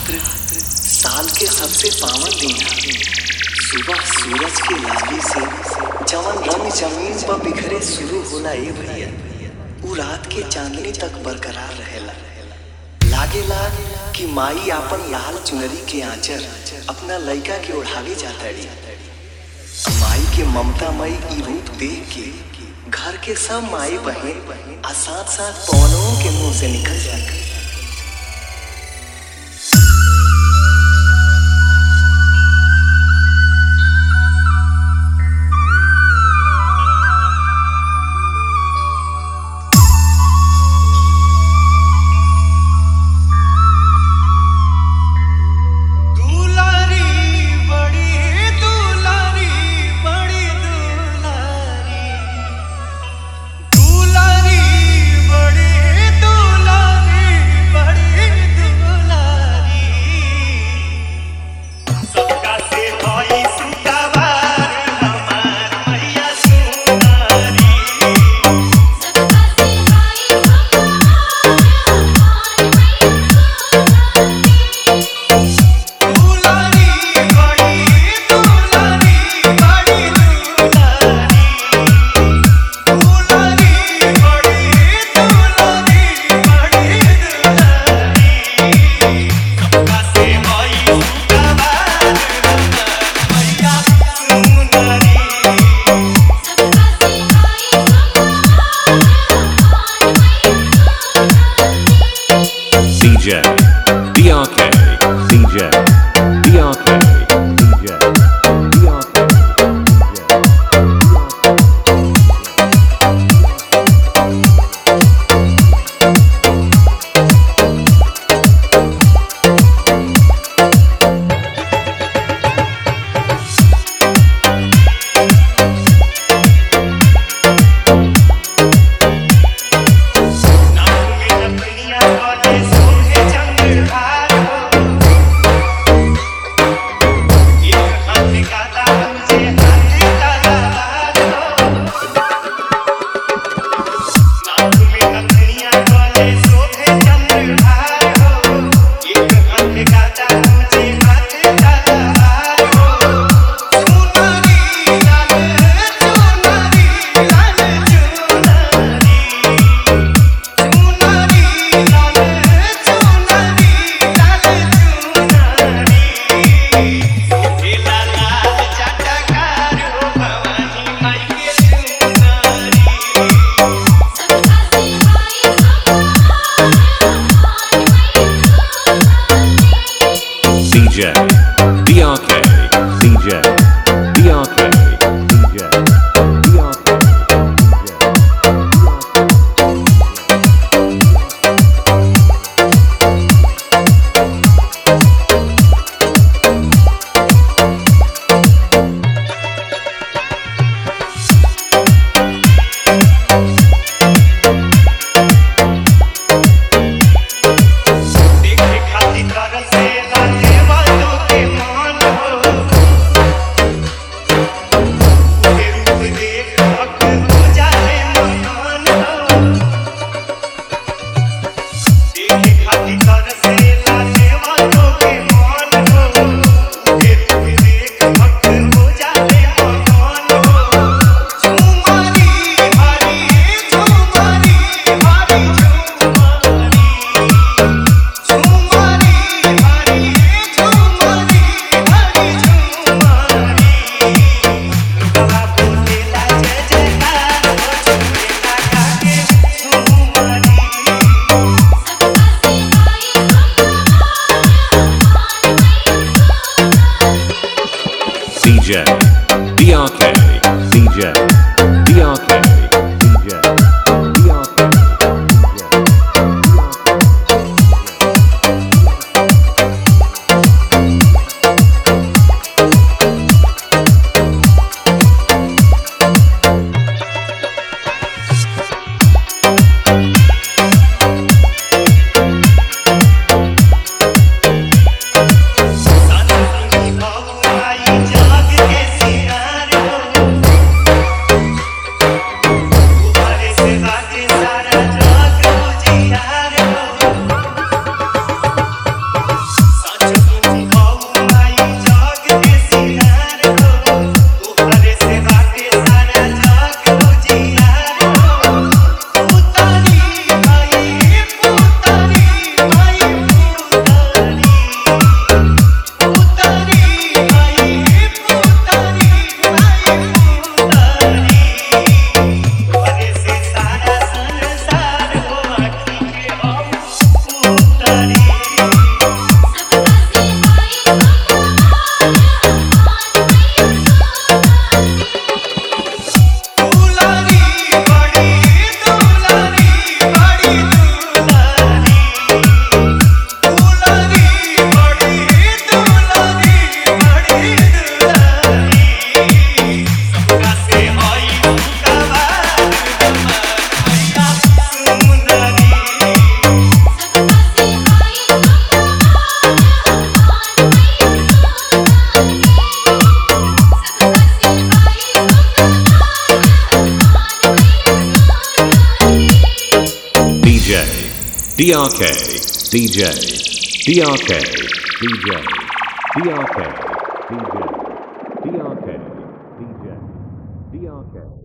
नवरात्र साल के सबसे पावन दिन है सुबह सूरज के लाली से जवन रंग जमीन पर बिखरे शुरू होला ए भैया उ रात के चांदनी तक बरकरार रहेला लागेला कि माई आपन लाल चुनरी के आंचर अपना लइका के ओढ़ावे जाताड़ी माई के ममतामयी ई रूप देख के घर के सब माई बहन आ साथ साथ पवनों के मुंह से निकल जाए दुलारी बड़ी दुलारी बड़ी दुलारी दुलारी बड़ी दुलारी बड़ी दुलारी सबका से होई सुतावार हमार मैया सुनारी दुलारी बड़ी दुलारी बड़ी दुलारी दुलारी बड़ी दुलारी बड़ी दुलारी सबका से होई सुतावार मैया सुनारी DJ BRK DJ BRK DJ BRK नाम में अपनिया वाले सोहे चंद्रहार एक हाथ काला मुझे हाथ काला नाम में अपनिया वाले सोहे चंद्रहार एक हाथ काला मुझे हाथ काला सोनारी लाल सोनारी लाल सोनारी चुनरी लाल चुनरी लाल चुनरी लाल लाल चटकार हो भवानी माई के चुनरी DJ BRK DJ BRK DJ BRK देखे खातिर तरसे लाजे वालों के मान हो के रूप देख हक हो जाए महान हो देखे खातिर तरसे लाजे वालों के मान हो के रूप देख हक हो जाए महान हो झुमारी हरी झुमारी हरी झुमारी झुमारी हरी झुमारी हरी झुमारी रुकवा बोलेला जय जयकार हो झुमेला काके झुमारी DJ BRK DJ BRK DJ BRK संगी भाऊ आई जाग के DRK DJ DRK DJ DRK DJ DRK DJ DRK